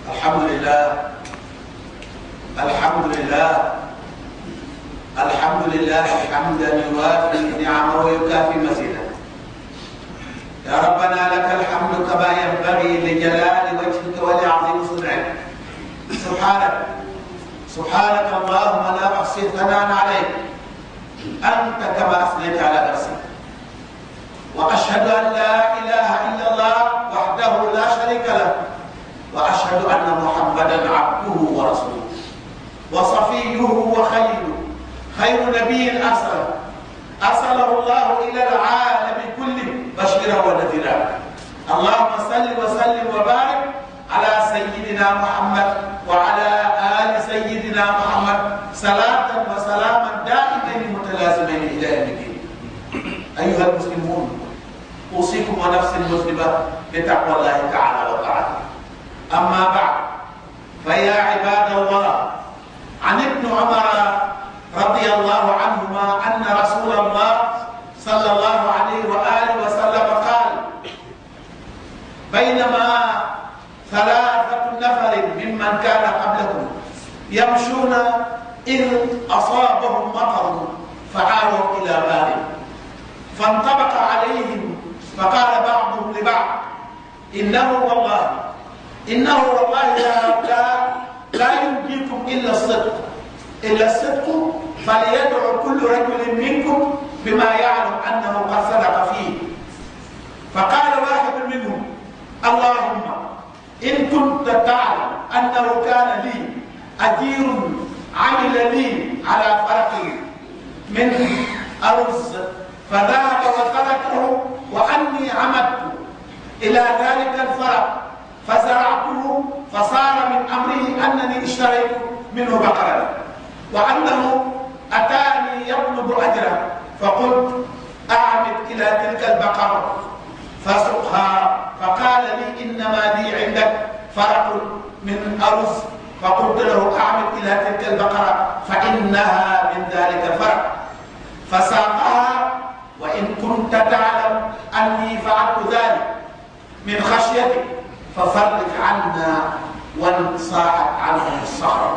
الحمد لله الحمد لله الحمد لله حمدا يوافي نعمه ويكافي مزيدا يا ربنا لك الحمد كما ينبغي لجلال وجهك ولعظيم صنعك سبحانك سبحانك اللهم لا احصي ثناء عليك انت كما اثنيت على نفسك واشهد ان لا اله الا الله وحده لا شريك له واشهد ان محمدا عبده ورسوله وصفيه وخليله خير نبي ارسله ارسله الله الى العالم كله بشيرا ونذيرا اللهم صل وسلم وبارك على سيدنا محمد وعلى ال سيدنا محمد صلاه وسلاما دائمين متلازمين الى يوم الدين ايها المسلمون اوصيكم ونفسي المسلمه بتقوى الله تعالى وطاعته اما بعد فيا عباد الله عن ابن عمر رضي الله عنهما ان رسول الله صلى الله عليه واله وسلم قال بينما ثلاثه نفر ممن كان قبلكم يمشون اذ اصابهم مطر فعاروا الى بار فانطبق عليهم فقال بعضهم لبعض انه والله انه والله لا لا, لا ينجيكم الا الصدق الا الصدق فليدعو كل رجل منكم بما يعلم انه قد صدق فيه فقال واحد منهم اللهم ان كنت تعلم انه كان لي اجير عمل لي على فرقه من ارز فذهب وتركه واني عمدت الى ذلك الفرق فزرعته فصار من امره انني اشتريت منه بقره وانه اتاني يطلب اجره فقلت اعمد الى تلك البقره فسقها فقال لي انما لي عندك فرق من ارز فقلت له اعمد الى تلك البقره فانها من ذلك الفرق فساقها وان كنت تعلم اني فعلت ذلك من خشيتك ففرج عنا وانصاعت عنهم الصخره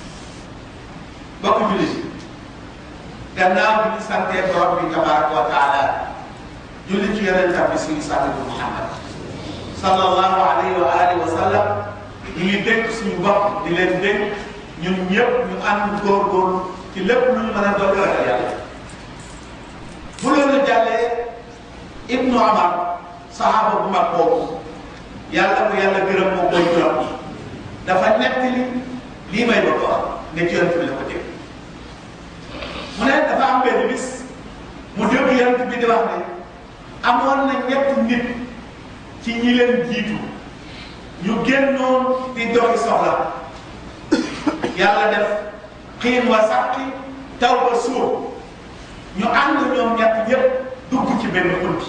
bokk jullit yi gannaaw bi ñu santee borom bi tabaraka wa taala julli ci yonentam bi suñu sant bi Muhammad sallallahu alayhi wa alihi wa sallam ñu ngi dénk suñu bopp di leen dénk ñun ñëpp ñu ànd góorgóorlu ci lépp lu ñu mën a doon ragal yàlla bu loolu jàllee Ibnu Umar saxaaba bu mag boobu yàlla ko yàlla gërëm moom mooy juróom dafa nettali lii may bëgg a wax ne ci yonent bi la ko dégg mu ne dafa am benn bis mu dégg yonent bi di wax ne amoon na ñetti nit ci ñi leen jiitu ñu génnoon di doxi soxla yàlla def xiin wa sàqi taw ba suur ñu ànd ñoom ñett ñëpp dugg ci benn xunt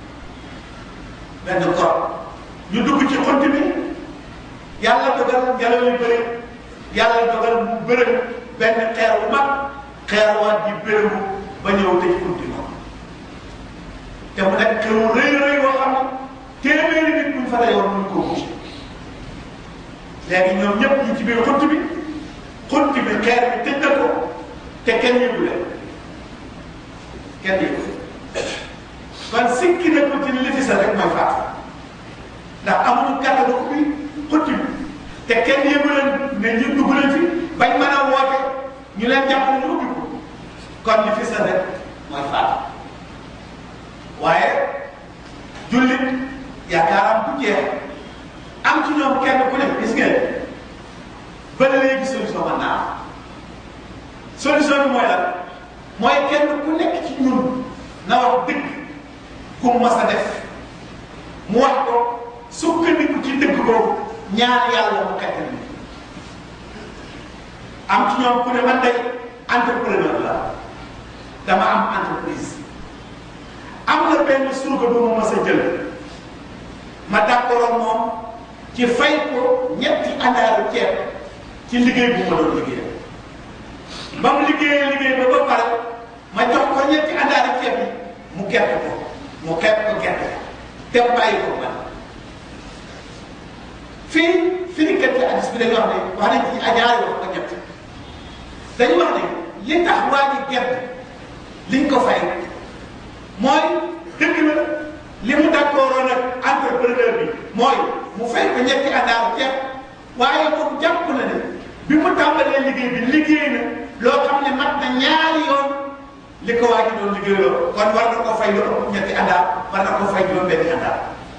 benn kor ñu dugg ci xunt bi yàlla dogal ngelaw li bëri yàlla dogal mu bërëg benn xeer bu mag xeer waat di bërëgu ba ñëw tëj xunt ko te mu nekk xeeru rëy rëy boo xam ne téeméeri nit buñ fa dayoon mun koo bouger léegi ñoom ñëpp ñi ci biir xunt bi xunt bi xeer bi tëj na ko te kenn yëgu leen kenn yëgu kon sikki na ko ci li fi sa rek mooy faatu ndax amuñu kàttanu ubbi xunt bi te kenn yëgu leen ne ñu dugg leen fi bañ mën a woote ñu leen jàpp ñu ubbi ko kon li fi sa rek mooy faatu waaye jullit yaakaaram bu jeex am ci ñoom kenn ku ne gis ngeen ba léegi solution mën naa am solution bi mooy lan mooy kenn ku nekk ci ñun na wax dëgg ku mas a def mu wax ko sukkandiku ci dëgg boobu ñaan yàlla mu kattan ni am ci ñoom ku ne man day entrepreneur la dama am entreprise am na benn surga bu ma mas a jël ma d'accord moom ci fay ko ñetti andaaru ceeb ci liggéey bu ma doon liggéey ba mu liggéeyee liggéey ba ba pare ma jox ko ñetti andaaru ceeb yi mu gert ko mu xeeb ko gert te bàyyi ko man fii firikat ci hadis bi dañu wax ne wax nañ ci ajaari wax ba ñett dañu wax ne li tax waa ji gerte liñ ko fay mooy dëgg la li mu d'accord nag entrepreneur bi mooy mu fay ko ñetti àndaaru ceeb waaye moom jàpp na ne bi mu tàmbalee liggéey bi liggéey na loo xam ne mat na ñaari yoon li ko waa ji doon liggéeyoo kon war na koo fay lu ëpp ñetti àndaar war na koo fay juróom-benni àndaar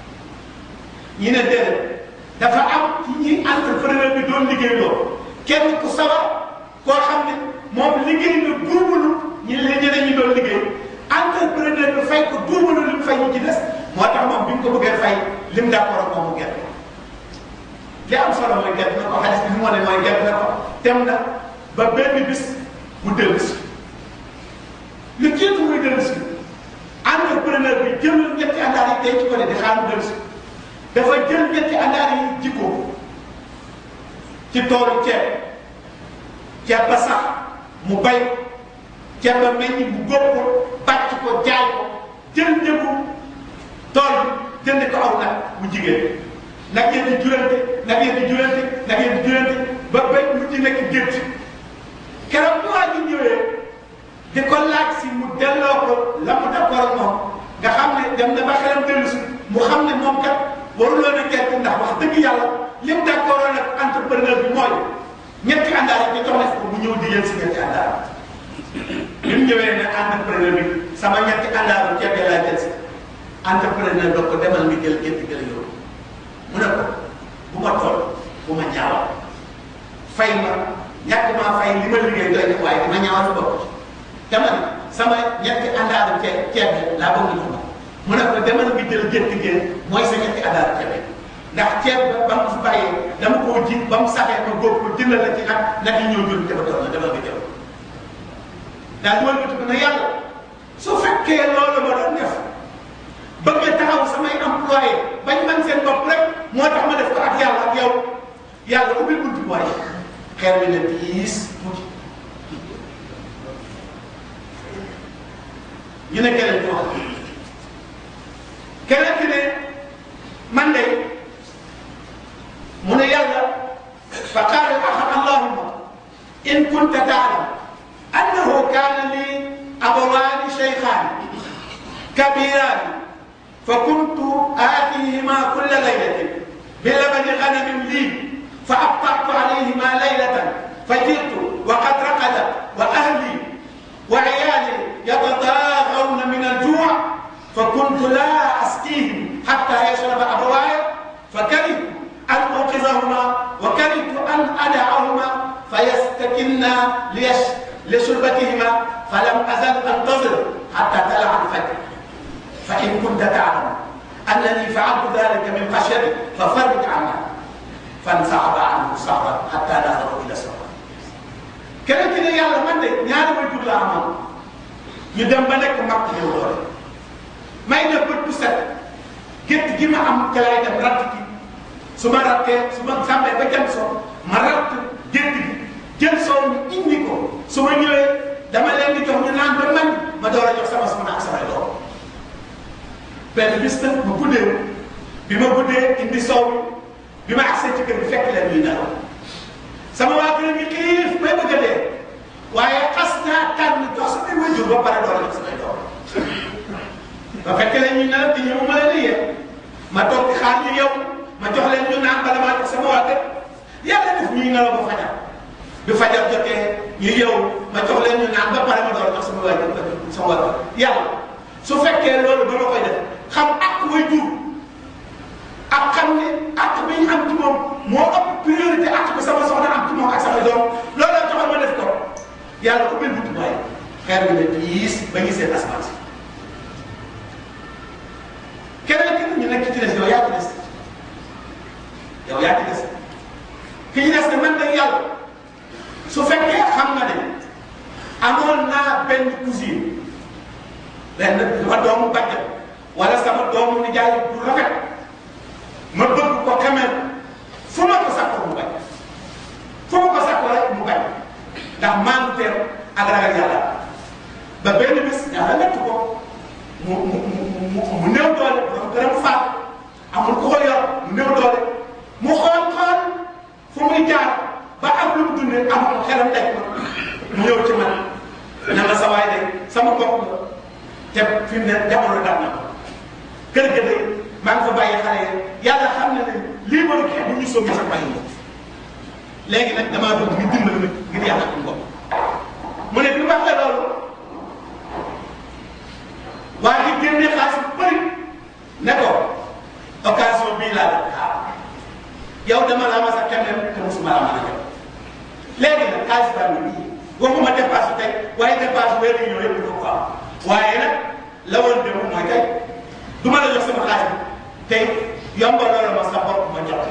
ñi ne déedéet dafa am ci ñi entrepreneur bi doon liggéeyoo kenn ku sawar koo xam ne moom liggéey na duubalu ñi li ñeneen ñi doon liggéey entrepreneur bi fay ko duubalu li mu fay ñu ci des moo tax moom bi mu ko bëggee fay lim d'accord ak moom mu gerte li am solo mooy gerte na ko xaalis bi mu wane mooy gerte na ko dem na ba benn bis mu dellu si lu jiitu muy dellu si entrepreneur bi jëlul ñetti àndaar yi denc ko ne di xaar mu dellu si dafa jël ñetti àndaar yi jikko ci toolu ceeb ceeb ba sax mu bay ceeb ba meññ mu góob ko bàcc ko jaay ko jël njëgu tool bi jënd ko aw nag mu jigéen nag yéen di jurante nag yéen di jurante nag yéen di jurante ba bay mu ci nekk gétt keroog bu waa ji ñëwee di ko laaj si mu delloo ko la mu d'accord ak moom nga xam ne dem na ba xelam dellu si mu xam ne moom kat waruloo na gerte ndax wax dëgg yàlla lim d'accord ak entrepreneur bi mooy ñetti àndaar yi ñu jox na ko mu ñëw di yéen si ñetti àndaar bi mu ñëwee ne entrepreneur bi sama ñetti àndaar bu ceeb laa jël si entrepreneur doo ko demal nga jël gerte gi la yow mu ne ko bu ma toll bu ma ñaawal fay ma ñàkk maa fay li ma liggéey doy na waaye dama ñaawal sa bopp dama ne sama ñetti àndaaru ceeb ceeb bi laa bëgg ñu mu ne ko demal nga jël gerte gi mooy sa ñetti àndaaru ceeb ndax ceeb ba ba mu fi bàyyee dama koo ji ba mu saxee ma góob ko jëndal la ci nag nag yi ñëw jël ca ba toll na demal nga jël daal di wëlbati ko ne yàlla su fekkee loolu ma doon def bëgg a taxaw samay employé bañ man seen bopp rek moo tax ma def ko ak yàlla ak yow yàlla ubbil buntu waaye xeer bi ne diis tuuti ñu ne keneen ki wax keneen ki ne man de mu ne yàlla fa qaala axar allahumma in kunta taalam annahu kaana li abawaani shaykhaani kabiiraani فكنت آتيهما كل ليلة بلبن غنم لي فأبطأت عليهما ليلة فجئت وقد رقدت وأهلي وعيالي يتضاغون من الجوع فكنت لا أسقيهم حتى يشرب أبواي فكرهت أن أوقظهما وكرهت أن أدعهما فيستكنا ليش لشربتهما فلم أزل أنتظر حتى طلع الفجر فإن كنت تعلم أنني فعلت ذلك من خشيتك ففرج عنا فانسحب عنه صبرا حتى نهضوا إلى السماء keneen ki ne yàlla man de ñaari way jur laa amoon ñu dem ba nekk mag ñëw doole may def bët bu set gétt gi ma am ca lay dem ratt gi su ma rattee su ma sàmmee ba jant soo ma ratt gétt gi jël soow mi indi ko su ma ñëwee dama leen di jox ñu naan ba man ma door a jox sama soxna ak samay doom benn bis nag ma guddee bi ma guddee indi soow bi ma agsee ci kër bi fekk leen ñuy nelaw sama waa kër gi xiif may bëgg a dee waaye xas naa tànn jox samay wajur ba pare door a jox samay doom ba fekk leen ñuy nelaw di ñëw ma leen di yee ma toog di xaar ñu yow ma jox leen ñu naan bala maa jox sama waa kër yàlla def ñuy nelaw ba fajar bi fajar jotee ñu yow ma jox leen ñu naan ba pare ma door a jox sama waa kër sama waa kër yàlla su fekkee loolu ba ma koy def xam ak way jur ak xam ne ak bi ñu am ci moom moo ëpp priorité ak bi sama soxna am ci moom ak sama doom loolu la joxal ma def ko yàlla ubbil buntu waaye xeer bi ne diis ba ñu seen asamaan si keneen ki ñu nekk ci des yow yaa ci des yow yaa ci des ki ñu des ne man de yàlla su fekkee xam nga ne amoon naa benn cousine benn sama doomu bàjjan wala sama doomu nijaay bu rafet ma bëgg ko quand même fu ma ko sakkoo mu bañ fu ma ko sakkoo rek mu bañ ndax maanu teer ak ragal yàlla ba benn bis yàlla nekk ko mu mu mu mu néew doole borom gërëm faat amul ku ko yor mu néew doole mu xool xool muy jaar ba am lu mu dundee am ko xelam daj ma mu ñëw ci man ne ma sa waay de sama bopp la te fi mu ne jamono dab na ko kër ga de maa ngi fa bàyyi xale yi yàlla xam na ne lii ma xeex bu ñu soog sa bàyyi ko léegi nag damaa bëgg ñu dimbali nag ngir yàlla ko bopp mu ne bi ma waxee loolu waa ji génne xaalis bu bëri ne ko occasion bii laa def xaar yow dama la mas a keneen te mosuma la mën a jot léegi nag xaalis baa ngi nii waxuma dépasse tey waaye dépasse weer yi ñëw yëpp du ko am waaye nag la woon dem mooy tey du ma la jox sama xaalis bi tey yombaloo la ma sa bopp ma jot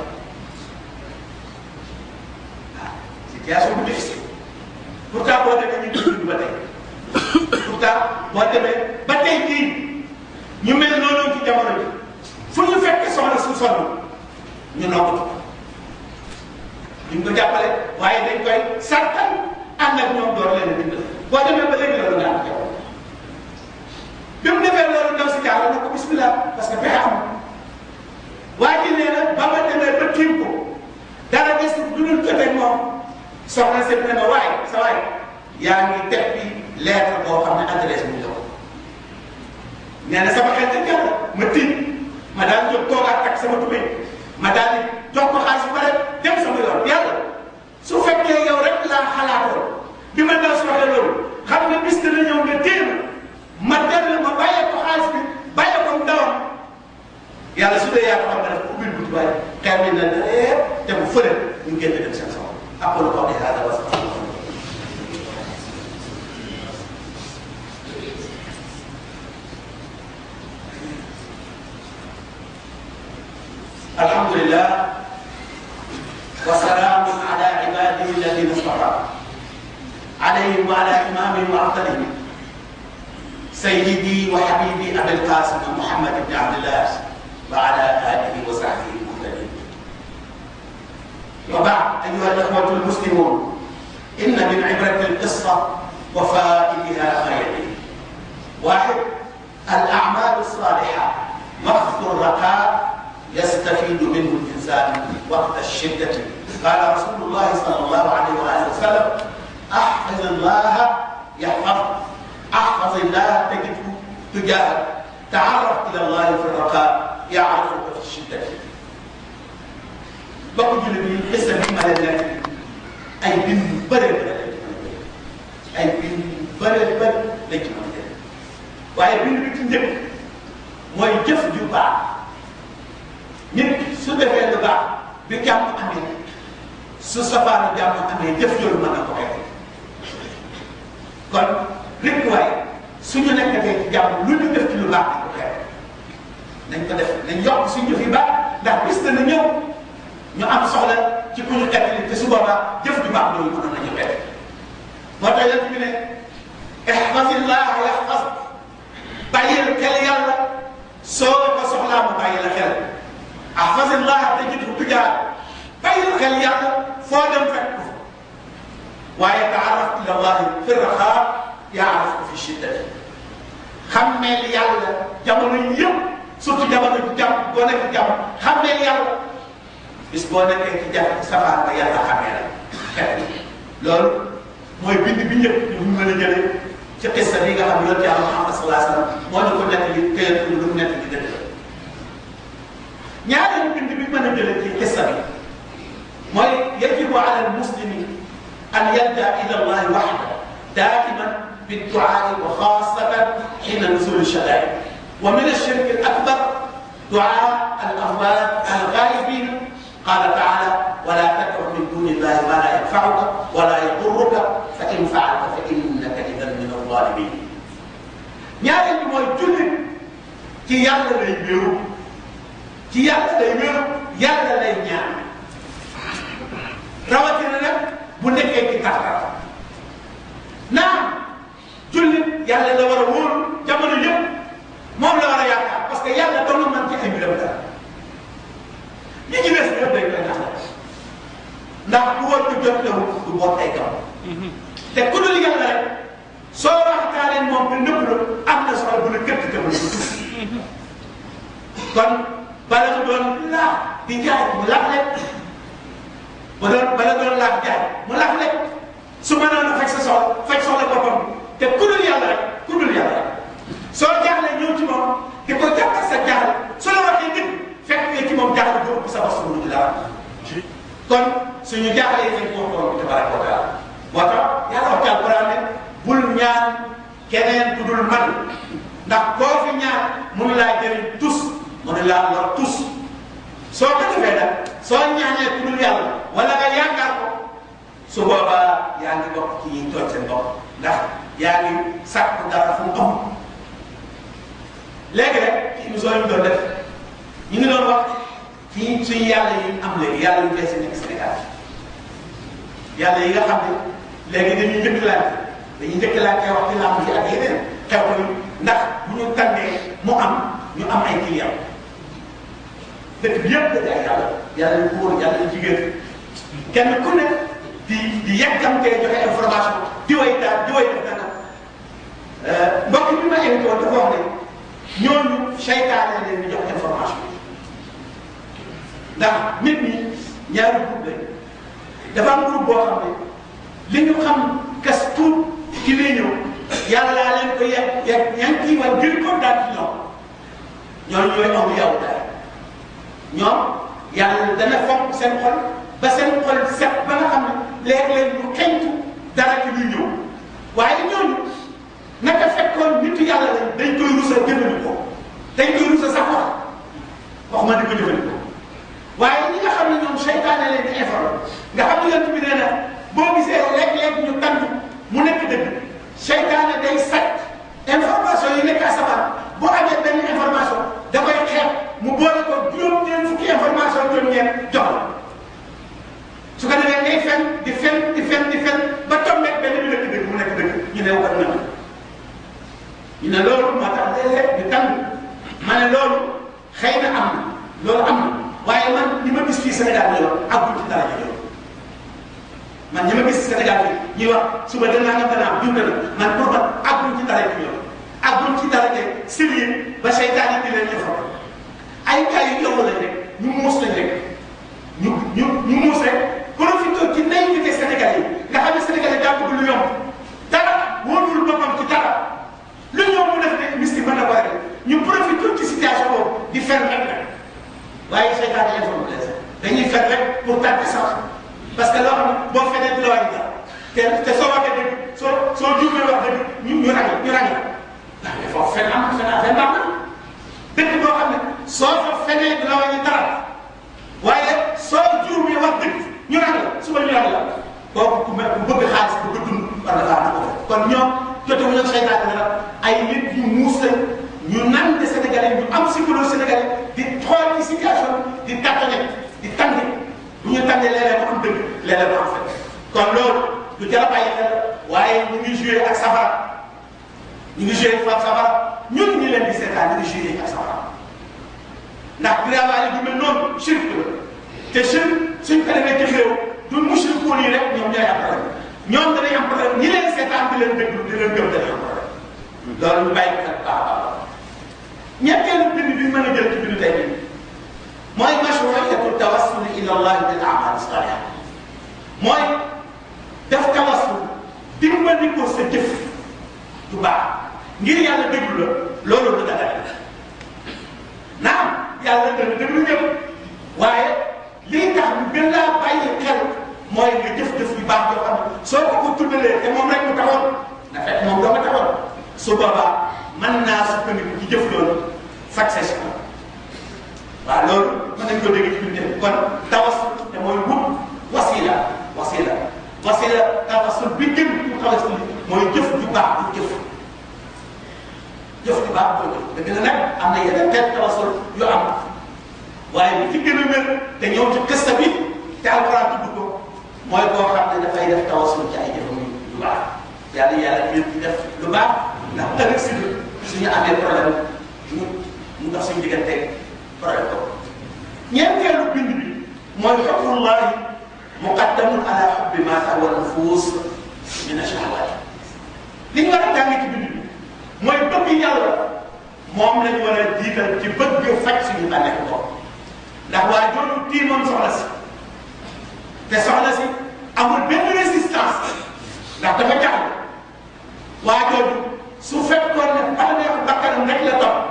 ah situation bu difficile pourtant boo demee ñu dund ba tey pourtant boo demee ba tey jii ñu mel noonu ci jamono ji fu ñu fekkee soxna su sonn ñu noppatu duñ ko jàppale waaye dañ koy sartal ànd ak ñoom door leen a dimbali boo demee ba léegi loolu nga am jaw bi mu defee loolu ndaw si jàll na ko bismillah parce que pexe am waa ji nee na ba ma demee ba tiim ko dara des du dul jotee moom soxna si ne ma waaye sa waay yaa ngi teg bi lettre boo xam ne adresse bu ñu jox nee na sama xel dañ jàll ma tiim ma daal jóg toogaat ak sama tubéy ma daal di jox ko xaalis bu pare dem sama yoon yàlla su fekkee yow rek laa xalaatoon bi ma ndaw si waxee loolu xam ne bis dana ñëw nga téye ma ma dellu ma bàyyee ko xaalis bi bàyyee ko ndawam yàlla su dee yaa ko xam nga def ubbil buti waaye xeer bi na dee te bu fële ñu génn dem seen sama aqulu qawli hada wa astaghfirullah الحمد لله وسلام على عباده الذين اصطفى عليهم وعلى امامهم وافضلهم سيدي وحبيبي ابي القاسم محمد بن عبد الله وعلى اله وصحبه المهتدين وبعد ايها الاخوه المسلمون ان من عبره القصه وفائدها خيرين واحد الاعمال الصالحه وقت الرخاء يستفيد منه الانسان وقت الشده قال رسول الله صلى الله عليه واله وسلم احفظ الله يحفظك احفظ الله تجده تجاهك تعرف الى الله في الرخاء يعرفك في الشده bokk jullit yi xisa bi ma leen nekk ay bind yu bëree bëri lañ ci mën a ay bind yu bëree bëri lañ ci mën a waaye bind bi ci njëkk mooy jëf ju baax nit su defee lu baax bi jàmm amee su safaanu jàmm amee jëf jooju mën na ko xeex kon rek waaye suñu nekkatee ci jàmm lu ñu def ci lu baax nañ ko xeex nañ ko def nañ yokk suñu jëf yi baax ndax bis dana ñëw ñu am soxla ci ku ñu xettali te su boobaa jëf ju baax loolu mënoon nañu xeex moo tax yéen bi ne ihfazillah yahfaz bàyyil xel yàlla soo ko soxlaa mu bàyyi la xel ahfazillah tajidhu tujaah bàyyil xel yàlla foo dem fekk ko fa waaye taaraf ila allahi fi raxaa yaarafka fi shiddati xammeel yàlla jamono yi yëpp surtout jamono ji jàmm boo nekk jàmm xammeel yàlla bis boo nekkee ci jafe safaan ba yàlla xamee la xet loolu mooy bind bi njëkk ñu mën a jëlee ci xissa bi nga xam ne yonent yàlla Muhammad sallallahu alayhi wa sallam moo ñu ko nekk li këyat lu mu nekk li dëgg la ñaareelu bind bi mën a jëlee ci xissa bi mooy yajibu ala almuslimi an yadda ila allahi waxda daiman بالدعاء وخاصة حين نزول الشدائد ومن الشرك الأكبر دعاء الأموات الغائبين قال تعالى ولا تدع من دون الله ما لا ينفعك ولا يضرك فإن فعلت فإنك إذا من الظالمين ñaareel bi mooy jullit ci yàlla lay wéeru ci yàlla lay wéeru yàlla lay ñaan rawatina nag bu nekkee ci tartar naam jullit yàlla la war a wóolu jamono yëpp moom la war a yaakaar parce que yàlla doon na man ci ay mbiram dara ñi ci des ñëpp dañ koy nax ndax bu war ko jot la du boot ay gam te ku dul yàlla rek soo waxtaanee moom ba nëpp la am na solo bu la këtt te mu kon bala nga doon laax di jaay mu lax leen ba doon ba la doon laaj jaay mu laaj lekk su mënoon a faj sa soxla faj soxla boppam te ku dul yàlla rek ku dul yàlla rek soo jaaxlee ñëw ci moom di ko jàppal sa jaaxle su la waxee dëgg fekk nga ci moom jaaxle bu ëpp sa bos bu dul dara kon suñu jaaxlee nañ ko wax borom bi tabaraka wa taala moo tax yàlla wax ci alquran ne bul ñaan keneen ku dul man ndax koo fi ñaan mënu laa jëriñ tus mënu laa lor tus soo ko defee nag soo ñaanee ku dul yàlla wala nga yaakaar ko su boobaa yaa ngi bokk ci ñi tooñ seen bopp ndax yaa ngi sàkk dara fu mu am léegi rek ci émission yi ñu doon def ñu ngi doon wax ci suñu yàlla yi am léegi yàlla yu bees yi nekk Sénégal yàlla yi nga xam ne léegi dañuy njëkkalante dañuy njëkkalante wax ci làmb yi ak yeneen xew yi ndax bu ñu tànnee mu am ñu am ay client dëkk bi yëpp dañuy ay yàlla yàlla yu góor yàlla yu jigéen kenn ku ne di di yàkkamtee joxe information di way daal di way def dana mbokk bi ma invité woon dafa wax ne ñooñu seytaane leen di jox information ndax nit ñi ñaari groupe lañ dafa am groupe boo xam ne li ñu xam kas tuut ci lay ñëw yàlla laa leen ko yegg yegg ña ngi ciy war gën ko daal ci ñoom ñooñu ñooy amu yow daal ñoom yàlla dana fonk seen xol ba seen xol set ba nga xam ne léeg-léeg ñu xeñtu dara ci luy ñëw waaye ñooñu naka fekkoon nitu yàlla lañ dañ koy rusa jëfandikoo dañ koy rusa sax wax waxuma di ko jëfandikoo waaye ñi nga xam ne ñoom seytaane leen di informé nga xam ne yonent bi nee na boo gisee léeg-léeg ñu tànn mu nekk dëgg seytaane day sàcc information yi nekk asamaan boo amee benn information da koy xeeb mu boole ko juróom-ñeent fukki information juróom-ñeent jox la su ko defee ngay fen di fen di fen di fen ba tombeeg benn bi nekk dëgg mu nekk dëgg ñu ne war na ñu ne loolu moo tax léeg-léeg ñu tànn ma ne loolu xëy na am na loolu am na waaye man li ma gis fii Sénégal bi yoon àggul ci dara yoon man ñi ma gis Sénégal bi ñuy wax suba danaa nga danaa jur na man pour man àggul ci dara yoon àggul ci dara de sérieux ba seytaane di leen informé ay cas yu yow lañ rek ñu muus lañ rek ñu ñu ñu muus rek profité ci naïveté Sénégal yi nga xam ne Sénégal yi daa bëgg lu yomb dara wóorul boppam ci dara lu ñoom mu def ne mystique mën na ko rek ñu profité ci situation boobu di fer rek nag waaye seytaane informé leen dañuy fer rek pour tàggat sax parce que loo xam ne boo feneen di la wàññi dara te te soo waxee dëgg soo soo juumee wax dëgg ñu ñu ràññee ñu ràññee ndax mais foofu fen am fen fen baax na dëgg boo xam ne soo fa fenee di la wàññi dara waaye soo juumee wax dëgg ñu ràññee suba ñu ràññee la kooku ku mel ku bëgg xaalis bëgg dund war na faa na ko kon ñoom jotewuñu ak seytaane dara ay nit ñu muus lañ ñu nan de sénégalais ñu am psychologie sénégalais di xool ci situation di tàttane di tànn bu ñu tànnee léeg-léeg mu am dëgg léeg-léeg mu am fekk kon loolu lu jar a bàyyi xel waaye ñu ngi joué ak safara ñu ngi joué ak safara ñun ñu leen di seetaan ñu ngi joué ak safara ndax girawaale du mel noonu shirk la te shirk suñ ko defee ci xéew du mushrikuun yi rek ñoom ñooy am problème ñoom danañ am problème ñi leen seetaan di leen déglu di leen gëm danañ am problème loolu ñu bàyyi ko xel baax a baax ñetteelu bind bi mën a jël ci bindu tey bi mooy mashruiyatu tawassul ila allah bil a'mal saliha mooy def tawassul dimbali ko sa jëf du baax ngir yàlla déglu la loolu du dara naam yàlla dana déglu ñëpp waaye lii tax ñu gën laa bàyyi xel mooy nga jëf-jëf yu baax yoo xam ne soo ko ko tuddalee te moom rek mu taxoon na fekk moom doo ma taxoon su boobaa mën naa sukkandiku ci jëf loolu faj sa si waaw loolu mën nañu ko dégg ci biir jëf kon tawassul te mooy wut wasila wasila wasila tawassul bi gën pour tawassul mooy jëf ju baax bu jëf jëf ju baax booy jëf dëgg la nag am na yeneen xeet tawassul yu am waaye bi ci gën a wér te ñëw ci kësta bi te alquran tudd ko mooy koo xam ne dafay def tawassul ci ay jëfam yu baax yàlla yàlla ñu ci def lu baax ndax ëllëg si suñu amee problème ñu mu dox suñu diggante problème ko ñeenteelu bind bi mooy xukmullahi muqaddamun ala xubbi ma tahwa nufus min ashahawat li ñu war a jàng ci bind bi mooy bëgg yàlla moom lañu war a jiital ci bëgg faj suñu bànneex bopp ndax waa jooju tiimoon soxla si te soxna si amul benn résistance ndax dafa jaxle waa jooju su fekkoon ne bànneexu bakkanam rek la topp